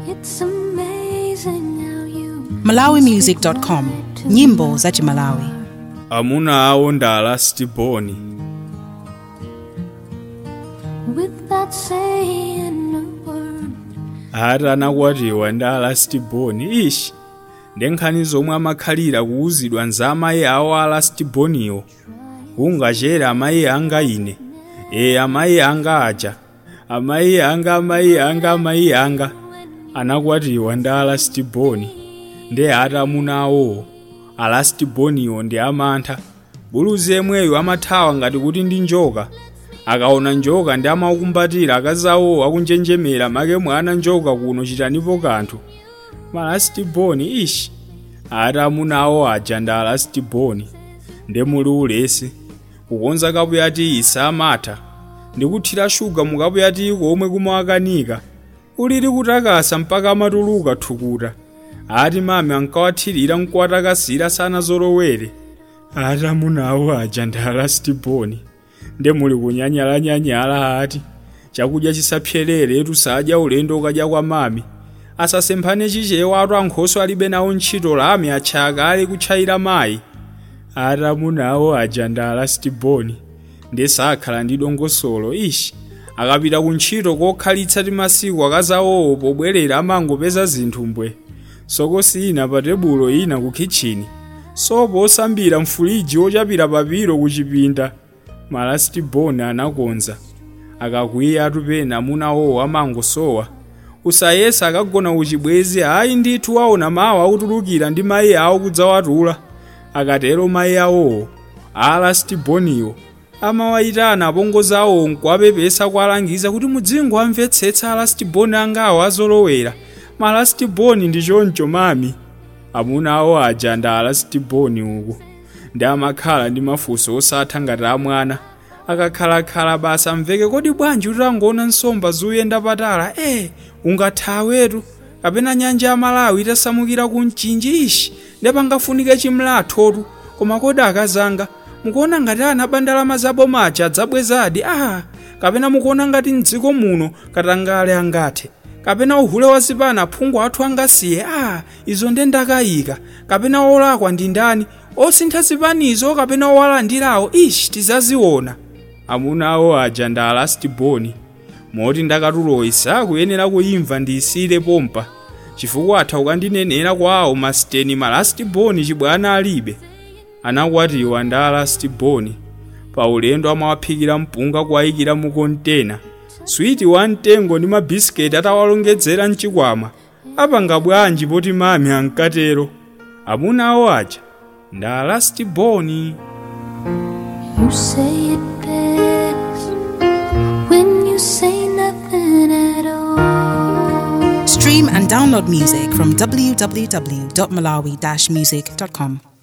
It's amazing how you malawimusic.com nyimbo za chimalawi amuna awo ndala stiboni without saying a word. ati anakwatiwa ndala stiboni ishi ndenkhani zomwe amakhalira kuwuzidwa nza amayi awo ala stiboniwo kungachere amayi anga ine e amayi anga aja amayi anga amayi anga amayi anga anakwatiwa ndi ala stiboni ndi ati amuna awowo ala stiboniwo ndi amantha buluzi yemweyo amathawa ngati kuti ndi njoka akaona njoka ndi amaukumbatira akazi awowo akunjenjemera make mwana njoka kuno chitanipo kanthu malastiboni ishi ati amuna awo aja ndi alastiboni ndi muli ulesi kukonza kapuyati isa amatha ndikuthira shuga mukapuyati komwe kumawakanika ulili kutakasa mpaka amatuluka thukuta ati mame ankawathirira nkuwatakasira sana zolowere ati amuna awo aja ndi alastiboni nde muli kunyanyalanyanyala ati chakudya chisapyerere tusadya ulendo ukadya kwa mami asasemphane chichewa atu ankhoso alibe nawo ntchito lame atchaka ali kutchayira mayi ati amuna awo aja ndi alastiboni ndi sakhala ndi dongosolo ishi akapita ku ntchito kokhalitsa ti masiku akazawowo pobwerera amangopeza zinthu mbwe sokosi ina pa tebulo ina ku kitchini sopo osambira mfuliji ochapira papiro ku chipinda malastiboni anakonza akakwiya atupena amuna awowo amangosowa usayesa akagona kuchibwezi ayi ndithu aona mawu akutulukira ndi mayi awo kudzawatula akatero mayi awowo alastiboniwo amawayitana apongozi awo nkuwapepesa kuwalangiza kuti mudzingo amvetsetsa alastiboni angawo azolowera malastiboni ndi choncho mami amuna awo aja ndi alastiboni uku ndi amakhala ndi mafunso osatha ngati amwana akakhalakhala basa mveke kodi bwanji utangoona nsomba zuyenda patala e ungathawetu kapena nyanja ya malawi itasamukira ku mchinji ishi ndepangafunike chimlathotu koma kodi akazanga mukuona ngati ana bandalama zabo maja adzabwezadi ah kapena mukuona ngati mdziko muno katangale angathe kapena uhule wa zipana aphungu athu angasiye ah izo nde ndakayika kapena olakwa ndi ndani osintha zipanizo kapena owalandirawo ishi tizaziona amuna awo aja ndi alastiboni moti ndakatuloyi sakuyenera kuyimva ndiyisire pompa chifukwa atha ukandinenera kwawo masiteni malastiboni chibwana alibe anakwatiwa ndi alastiboni pa ulendo amawaphikira mpunga kuwayikira mu kontena switi wa mtengo ndi mabisiketi atawalongedzera mchikwama apanga bwanji poti mami ankatero amuna awo aja ndi alastiboni You say it best when you say nothing at all. stream and download music from www.malawi-music.com